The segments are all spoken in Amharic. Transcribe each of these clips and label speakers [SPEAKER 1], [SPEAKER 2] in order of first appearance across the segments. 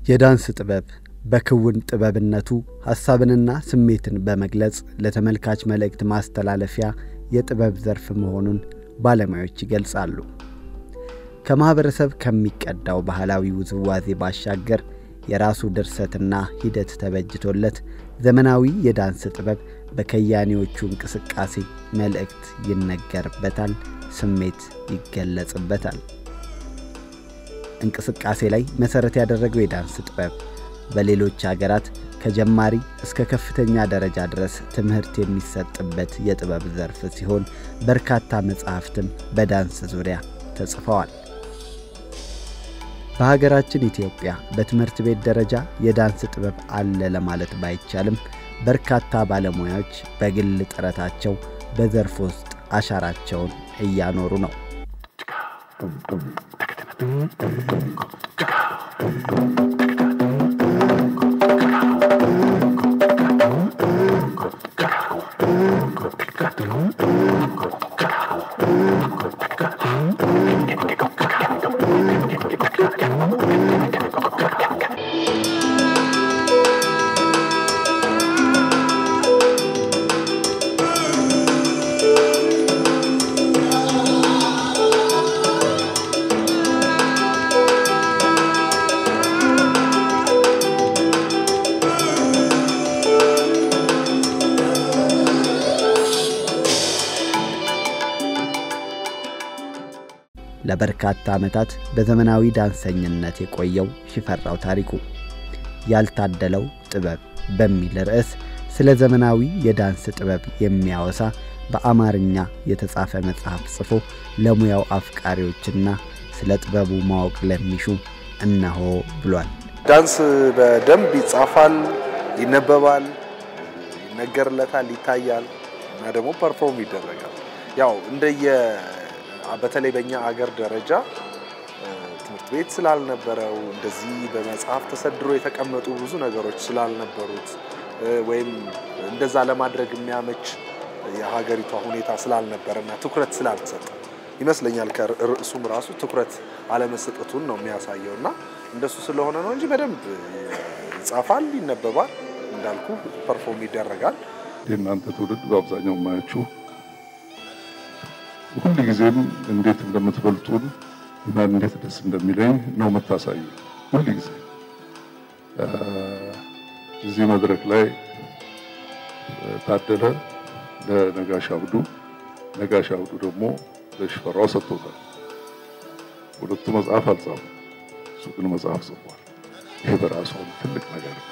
[SPEAKER 1] የዳንስ ጥበብ በክውን ጥበብነቱ ሐሳብንና ስሜትን በመግለጽ ለተመልካች መልእክት ማስተላለፊያ የጥበብ ዘርፍ መሆኑን ባለሙያዎች ይገልጻሉ። ከማኅበረሰብ ከሚቀዳው ባህላዊ ውዝዋዜ ባሻገር የራሱ ድርሰትና ሂደት ተበጅቶለት ዘመናዊ የዳንስ ጥበብ በከያኔዎቹ እንቅስቃሴ መልእክት ይነገርበታል፣ ስሜት ይገለጽበታል። እንቅስቃሴ ላይ መሠረት ያደረገው የዳንስ ጥበብ በሌሎች አገራት ከጀማሪ እስከ ከፍተኛ ደረጃ ድረስ ትምህርት የሚሰጥበት የጥበብ ዘርፍ ሲሆን በርካታ መጻሕፍትም በዳንስ ዙሪያ ተጽፈዋል። በሀገራችን ኢትዮጵያ በትምህርት ቤት ደረጃ የዳንስ ጥበብ አለ ለማለት ባይቻልም በርካታ ባለሙያዎች በግል ጥረታቸው በዘርፍ ውስጥ አሻራቸውን እያኖሩ ነው። ለበርካታ ዓመታት በዘመናዊ ዳንሰኝነት የቆየው ሽፈራው ታሪኩ ያልታደለው ጥበብ በሚል ርዕስ ስለ ዘመናዊ የዳንስ ጥበብ የሚያወሳ በአማርኛ የተጻፈ መጽሐፍ ጽፎ ለሙያው አፍቃሪዎችና ስለ ጥበቡ ማወቅ ለሚሹ እነሆ ብሏል።
[SPEAKER 2] ዳንስ በደንብ ይጻፋል፣ ይነበባል፣ ይነገርለታል፣ ይታያል እና ደግሞ ፐርፎርም ይደረጋል። ያው እንደየ በተለይ በእኛ አገር ደረጃ ትምህርት ቤት ስላልነበረው እንደዚህ በመጽሐፍ ተሰድሮ የተቀመጡ ብዙ ነገሮች ስላልነበሩት ወይም እንደዛ ለማድረግ የሚያመች የሀገሪቷ ሁኔታ ስላልነበረና ትኩረት ስላልተሰጠ ይመስለኛል ከርዕሱም ራሱ ትኩረት አለመሰጠቱን ነው የሚያሳየው እና እንደሱ ስለሆነ ነው እንጂ በደንብ ይጻፋል፣ ይነበባል፣ እንዳልኩ ፐርፎርም ይደረጋል።
[SPEAKER 3] የእናንተ ትውልድ በአብዛኛው የማያችሁ ሁል ጊዜም እንዴት እንደምትበልጡን እና እንዴት ደስ እንደሚለኝ ነው የምታሳዩ። ሁል ጊዜ እዚህ መድረክ ላይ ታደለ ለነጋሽ አብዱ፣ ነጋሽ አብዱ ደግሞ ለሽፈራው ሰጥቶታል። ሁለቱ መጽሐፍ አልጻፉም፣ እሱ ግን መጽሐፍ ጽፏል። ይሄ በራሱ ትልቅ ነገር ነው።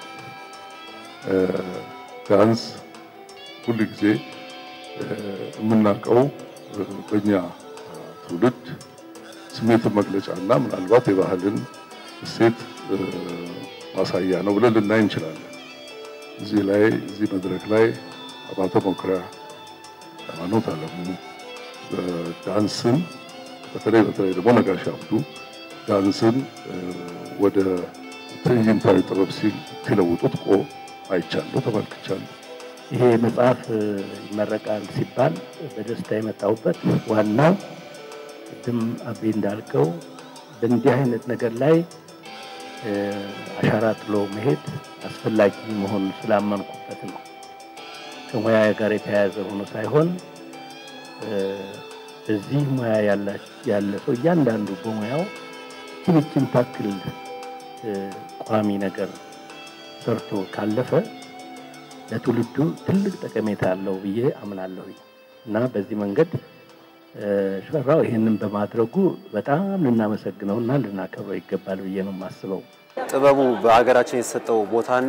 [SPEAKER 3] ዳንስ ሁል ጊዜ የምናውቀው በእኛ ትውልድ ስሜትን መግለጫ እና ምናልባት የባህልን እሴት ማሳያ ነው ብለን ልናይ እንችላለን። እዚህ ላይ እዚህ መድረክ ላይ አባተ መኩሪያ፣ ሃይማኖት አለሙ ዳንስን በተለይ በተለይ ደግሞ ነጋሽ አብዱ ዳንስን ወደ ትዕይንታዊ ጥበብ ሲለውጡት ቆ አይቻለሁ፣ ተመልክቻለሁ።
[SPEAKER 4] ይሄ መጽሐፍ ይመረቃል ሲባል በደስታ የመጣሁበት ዋናው ቅድም አቤ እንዳልከው በእንዲህ አይነት ነገር ላይ አሻራ ጥሎ መሄድ አስፈላጊ መሆኑን ስላመንኩበት ነው። ከሙያ ጋር የተያያዘ ሆኖ ሳይሆን በዚህ ሙያ ያለ ሰው እያንዳንዱ በሙያው ትንችን ታክል ቋሚ ነገር ሰርቶ ካለፈ ለትውልዱ ትልቅ ጠቀሜታ አለው ብዬ አምናለሁ እና በዚህ መንገድ ሽፈራው ይህንን በማድረጉ በጣም ልናመሰግነው እና ልናከብረው ይገባል ብዬ ነው የማስበው።
[SPEAKER 5] ጥበቡ በሀገራችን የተሰጠው ቦታና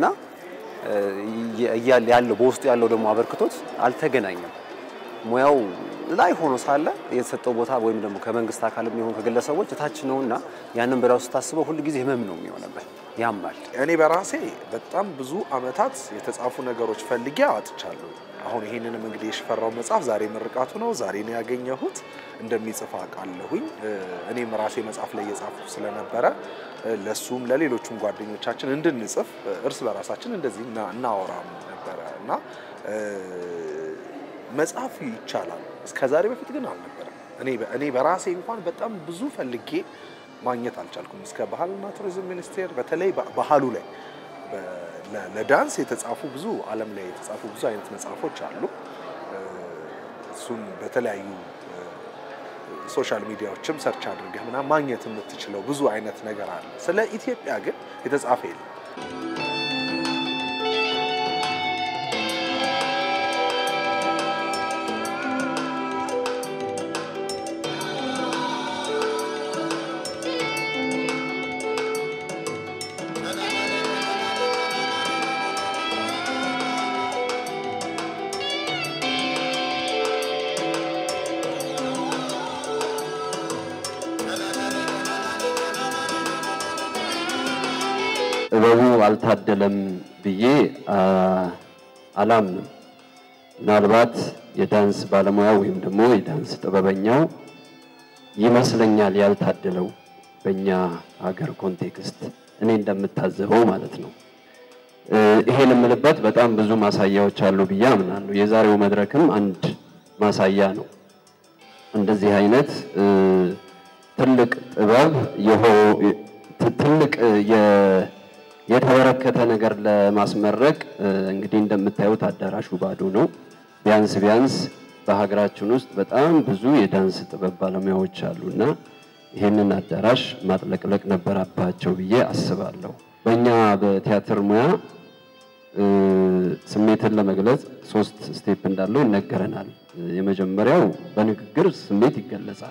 [SPEAKER 5] ያለው በውስጡ ያለው ደግሞ አበርክቶት አልተገናኘም። ሙያው ላይ ሆኖ ሳለ የተሰጠው ቦታ ወይም ደግሞ ከመንግስት አካልም ይሁን ከግለሰቦች እታች ነውና ያንን በራሱ ስታስበው ሁል ጊዜ ህመም ነው የሚሆነበት፣ ያማል።
[SPEAKER 2] እኔ በራሴ በጣም ብዙ አመታት የተጻፉ ነገሮች ፈልጌ አወጥቻለሁ። አሁን ይሄንንም እንግዲህ የሽፈራው መጽሐፍ ዛሬ ምርቃቱ ነው። ዛሬ ነው ያገኘሁት። እንደሚጽፍ አውቃለሁኝ። እኔም ራሴ መጽሐፍ ላይ እየጻፉ ስለነበረ ለሱም ለሌሎቹም ጓደኞቻችን እንድንጽፍ እርስ በራሳችን እንደዚህ እናወራም ነበረ እና መጽሐፍ ይቻላል። እስከ ዛሬ በፊት ግን አልነበረም። እኔ እኔ በራሴ እንኳን በጣም ብዙ ፈልጌ ማግኘት አልቻልኩም። እስከ ባህልና ቱሪዝም ሚኒስቴር በተለይ ባህሉ ላይ ለዳንስ የተጻፉ ብዙ ዓለም ላይ የተጻፉ ብዙ አይነት መጽሐፎች አሉ። እሱን በተለያዩ ሶሻል ሚዲያዎችም ሰርች አድርገህ ምናምን ማግኘት የምትችለው ብዙ አይነት ነገር አለ። ስለ ኢትዮጵያ ግን የተጻፈ የለም።
[SPEAKER 6] ጥበቡ አልታደለም ብዬ አላምንም። ምናልባት የዳንስ ባለሙያ ወይም ደግሞ የዳንስ ጥበበኛው ይመስለኛል ያልታደለው በእኛ ሀገር ኮንቴክስት እኔ እንደምታዘበው ማለት ነው። ይሄን የምልበት በጣም ብዙ ማሳያዎች አሉ ብዬ አምናለሁ። የዛሬው መድረክም አንድ ማሳያ ነው። እንደዚህ አይነት ትልቅ ጥበብ ትልቅ የተበረከተ ነገር ለማስመረቅ እንግዲህ እንደምታዩት አዳራሹ ባዶ ነው። ቢያንስ ቢያንስ በሀገራችን ውስጥ በጣም ብዙ የዳንስ ጥበብ ባለሙያዎች አሉና ይህንን አዳራሽ ማጥለቅለቅ ነበረባቸው ብዬ አስባለሁ። በእኛ በቲያትር ሙያ ስሜትን ለመግለጽ ሶስት ስቴፕ እንዳለው ይነገረናል። የመጀመሪያው በንግግር ስሜት ይገለጻል።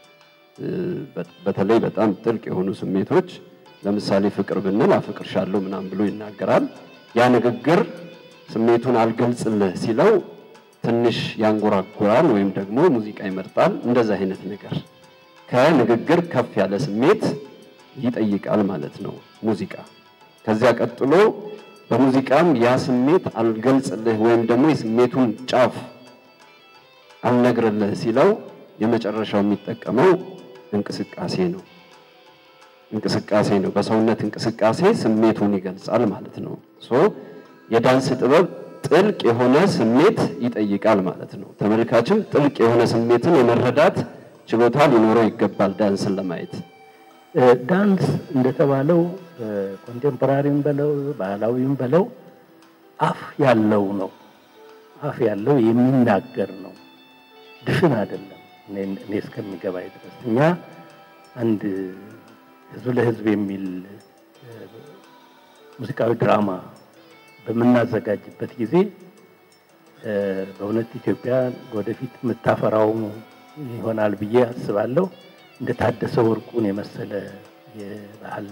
[SPEAKER 6] በተለይ በጣም ጥልቅ የሆኑ ስሜቶች ለምሳሌ ፍቅር ብንል አፍቅርሻለሁ ምናምን ብሎ ይናገራል። ያ ንግግር ስሜቱን አልገልጽልህ ሲለው ትንሽ ያንጎራጉራል ወይም ደግሞ ሙዚቃ ይመርጣል። እንደዛ አይነት ነገር ከንግግር ከፍ ያለ ስሜት ይጠይቃል ማለት ነው ሙዚቃ። ከዚያ ቀጥሎ በሙዚቃም ያ ስሜት አልገልጽልህ ወይም ደግሞ የስሜቱን ጫፍ አልነግርልህ ሲለው የመጨረሻው የሚጠቀመው እንቅስቃሴ ነው። እንቅስቃሴ ነው። በሰውነት እንቅስቃሴ ስሜቱን ይገልጻል ማለት ነው። ሶ የዳንስ ጥበብ ጥልቅ የሆነ ስሜት ይጠይቃል ማለት ነው። ተመልካችም ጥልቅ የሆነ ስሜትን የመረዳት ችሎታ ሊኖረው ይገባል ዳንስን ለማየት።
[SPEAKER 4] ዳንስ እንደተባለው ኮንቴምፖራሪም በለው ባህላዊም በለው አፍ ያለው ነው። አፍ ያለው የሚናገር ነው። ድፍን አይደለም። እኔ እስከሚገባኝ ድረስ እኛ አንድ ህዝብ ለህዝብ የሚል ሙዚቃዊ ድራማ በምናዘጋጅበት ጊዜ በእውነት ኢትዮጵያ ወደፊት የምታፈራው ይሆናል ብዬ አስባለሁ። እንደ ታደሰ ወርቁን የመሰለ የባህል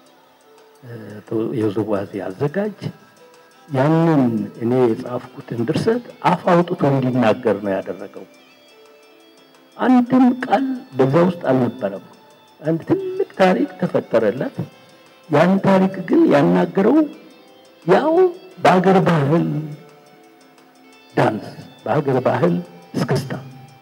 [SPEAKER 4] የውዝዋዜ አዘጋጅ ያንን እኔ የጻፍኩትን ድርሰት አፍ አውጥቶ እንዲናገር ነው ያደረገው። አንድም ቃል በዛ ውስጥ አልነበረም። አንድ ትልቅ ታሪክ ተፈጠረለት። ያን ታሪክ ግን ያናገረው ያው በሀገር ባህል ዳንስ፣ በሀገር ባህል እስክስታ።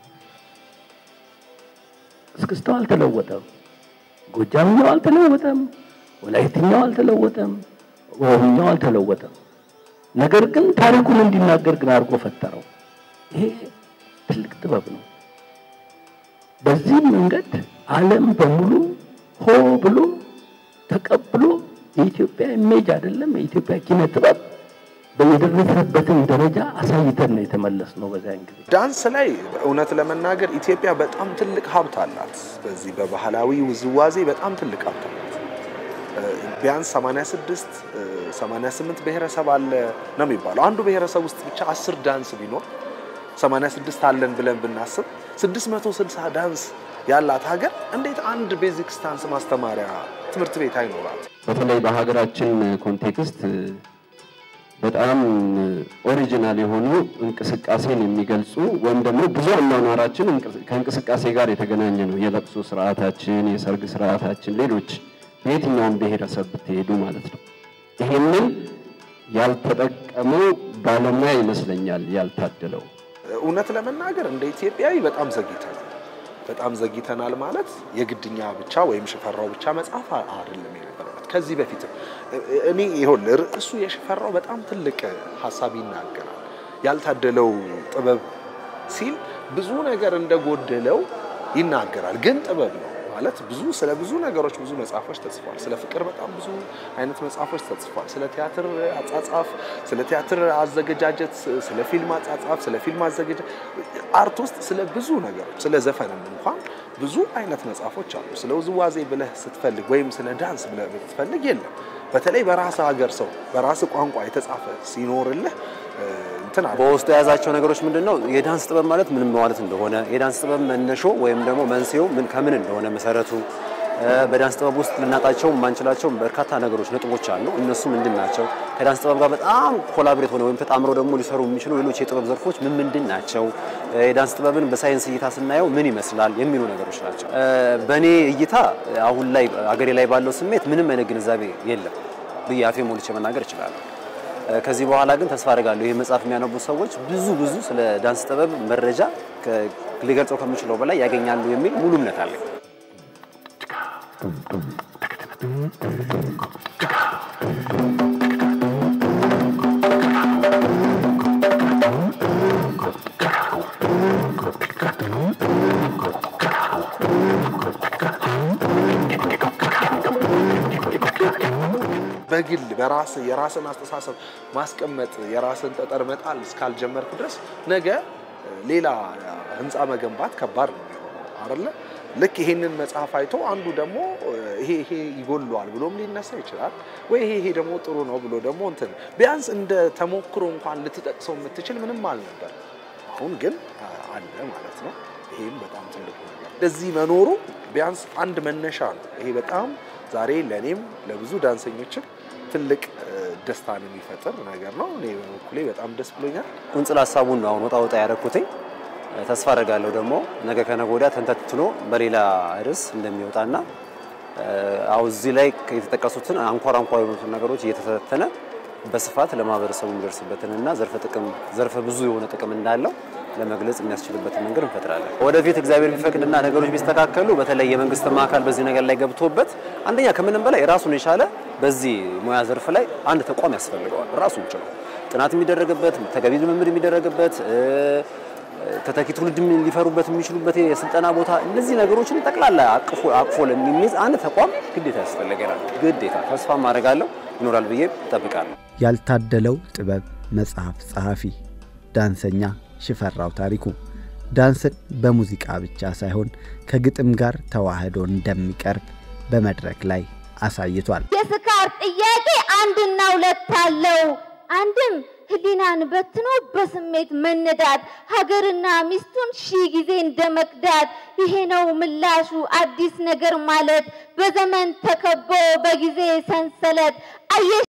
[SPEAKER 4] እስክስታው አልተለወጠም። ጎጃምኛው አልተለወጠም። ወላይትኛው አልተለወጠም። ኦሮምኛው አልተለወጠም። ነገር ግን ታሪኩን እንዲናገር ግን አድርጎ ፈጠረው። ይሄ ትልቅ ጥበብ ነው። በዚህ መንገድ ዓለም በሙሉ ሆ ብሎ ተቀብሎ የኢትዮጵያ ኢሜጅ አይደለም የኢትዮጵያ ኪነ ጥበብ የደረሰበትን ደረጃ አሳይተን ነው የተመለስ ነው። በዚያን ጊዜ
[SPEAKER 2] ዳንስ ላይ እውነት ለመናገር ኢትዮጵያ በጣም ትልቅ ሀብት አላት። በዚህ በባህላዊ ውዝዋዜ በጣም ትልቅ ሀብት አላት። ቢያንስ 86 88 ብሔረሰብ አለ ነው የሚባለው። አንዱ ብሔረሰብ ውስጥ ብቻ አስር ዳንስ ቢኖር 86 አለን ብለን ብናስብ 660 ዳንስ ያላት ሀገር እንዴት አንድ ቤዚክስ ዳንስ ማስተማሪያ ትምህርት ቤት አይኖራት?
[SPEAKER 6] በተለይ በሀገራችን ኮንቴክስት በጣም ኦሪጂናል የሆኑ እንቅስቃሴን የሚገልጹ ወይም ደግሞ ብዙ አኗኗራችን ከእንቅስቃሴ ጋር የተገናኘ ነው። የለቅሶ ስርዓታችን፣ የሰርግ ስርዓታችን፣ ሌሎች በየትኛውም ብሔረሰብ ብትሄዱ ማለት ነው። ይሄንን ያልተጠቀመው ባለሙያ ይመስለኛል ያልታደለው።
[SPEAKER 2] እውነት ለመናገር እንደ ኢትዮጵያዊ በጣም ዘግይተናል። በጣም ዘግይተናል ማለት የግድኛ ብቻ ወይም ሽፈራው ብቻ መጽሐፍ አይደለም የነበረበት። ከዚህ በፊትም እኔ ይሁን ርዕሱ የሽፈራው በጣም ትልቅ ሀሳብ ይናገራል። ያልታደለው ጥበብ ሲል ብዙ ነገር እንደጎደለው ይናገራል። ግን ጥበብ ነው ማለት ብዙ ስለ ብዙ ነገሮች ብዙ መጽሐፎች ተጽፏል። ስለ ፍቅር በጣም ብዙ አይነት መጽሐፎች ተጽፏል። ስለ ቲያትር አጻጻፍ፣ ስለ ቲያትር አዘገጃጀት፣ ስለ ፊልም አጻጻፍ፣ ስለ ፊልም አዘገጃጀት አርት ውስጥ ስለ ብዙ ነገሮች ስለ ዘፈንም እንኳን ብዙ አይነት መጽሐፎች አሉ። ስለ ውዝዋዜ ብለህ ስትፈልግ ወይም ስለ ዳንስ ብለህ ብትፈልግ የለም። በተለይ በራስ ሀገር ሰው በራስ ቋንቋ የተጻፈ ሲኖርልህ እንትን አለ።
[SPEAKER 5] በውስጡ የያዛቸው ነገሮች ምንድን ነው? የዳንስ ጥበብ ማለት ምን ማለት እንደሆነ፣ የዳንስ ጥበብ መነሾ ወይም ደግሞ መንስኤው ምን ከምን እንደሆነ መሰረቱ፣ በዳንስ ጥበብ ውስጥ ልናጣቸው የማንችላቸው በርካታ ነገሮች ነጥቦች አሉ። እነሱ ምንድን ናቸው? ከዳንስ ጥበብ ጋር በጣም ኮላብሬት ሆነ ወይም ተጣምረው ደግሞ ሊሰሩ የሚችሉ ሌሎች የጥበብ ዘርፎች ምን ምንድን ናቸው? የዳንስ ጥበብን በሳይንስ እይታ ስናየው ምን ይመስላል የሚሉ ነገሮች ናቸው። በእኔ እይታ አሁን ላይ አገሬ ላይ ባለው ስሜት ምንም አይነት ግንዛቤ የለም ብዬ አፌ ሞልቼ መናገር እችላለሁ። ከዚህ በኋላ ግን ተስፋ አድርጋለሁ ይህ መጽሐፍ የሚያነቡ ሰዎች ብዙ ብዙ ስለ ዳንስ ጥበብ መረጃ ሊገልጸው ከምችለው በላይ ያገኛሉ የሚል ሙሉ እምነት አለኝ።
[SPEAKER 2] በግል በራስ የራስን አስተሳሰብ ማስቀመጥ የራስን ጠጠር መጣል እስካልጀመርክ ድረስ ነገ ሌላ ህንፃ መገንባት ከባድ ነው የሚሆነው አይደለ? ልክ ይሄንን መጽሐፍ አይቶ አንዱ ደግሞ ይሄ ይሄ ይጎለዋል ብሎም ሊነሳ ይችላል ወይ ይሄ ይሄ ደግሞ ጥሩ ነው ብሎ ደግሞ እንትን ቢያንስ እንደ ተሞክሮ እንኳን ልትጠቅሰው የምትችል ምንም አልነበር። አሁን ግን አለ ማለት ነው። ይሄም በጣም ትልቅ ነገር እንደዚህ መኖሩ ቢያንስ አንድ መነሻ ነው። ይሄ በጣም ዛሬ ለእኔም ለብዙ ዳንሰኞችም ትልቅ ደስታን የሚፈጥር ነገር ነው። እኔ በበኩሌ በጣም ደስ ብሎኛል።
[SPEAKER 5] ቁንጽል ሀሳቡን ነው አሁን ወጣ ወጣ ያደረኩትኝ። ተስፋ አደርጋለሁ ደግሞ ነገ ከነገ ወዲያ ተንተትኖ በሌላ ርዕስ እንደሚወጣና አሁ እዚህ ላይ የተጠቀሱትን አንኳር አንኳር የሆኑትን ነገሮች እየተተነተነ በስፋት ለማህበረሰቡ የሚደርስበትን እና ዘርፈ ጥቅም ዘርፈ ብዙ የሆነ ጥቅም እንዳለው ለመግለጽ የሚያስችልበትን መንገድ እንፈጥራለን። ወደፊት እግዚአብሔር ቢፈቅድና ነገሮች ቢስተካከሉ በተለይ የመንግስትም አካል በዚህ ነገር ላይ ገብቶበት አንደኛ ከምንም በላይ ራሱን የቻለ በዚህ ሙያ ዘርፍ ላይ አንድ ተቋም ያስፈልገዋል። ራሱን ችሎ ጥናት የሚደረግበት ተገቢ ልምምድ የሚደረግበት ተተኪ ትውልድ ሊፈሩበት የሚችሉበት የስልጠና ቦታ እነዚህ ነገሮችን ጠቅላላ አቅፎ አቅፎ ለሚይዝ አንድ ተቋም ግዴታ ያስፈልገናል። ግዴታ ተስፋ ማድረጋለሁ ይኖራል ብዬ እጠብቃለሁ።
[SPEAKER 1] ያልታደለው ጥበብ መጽሐፍ ጸሐፊ ዳንሰኛ ሽፈራው ታሪኩ ዳንስን በሙዚቃ ብቻ ሳይሆን ከግጥም ጋር ተዋህዶ እንደሚቀርብ በመድረክ ላይ አሳይቷል።
[SPEAKER 7] የስካር ጥያቄ አንድና ሁለት አለው። አንድም ህሊናን በትኖ በስሜት መነዳት፣ ሀገርና ሚስቱን ሺህ ጊዜ እንደ መክዳት። ይሄ ነው ምላሹ አዲስ ነገር ማለት በዘመን ተከቦ በጊዜ ሰንሰለት አየሽ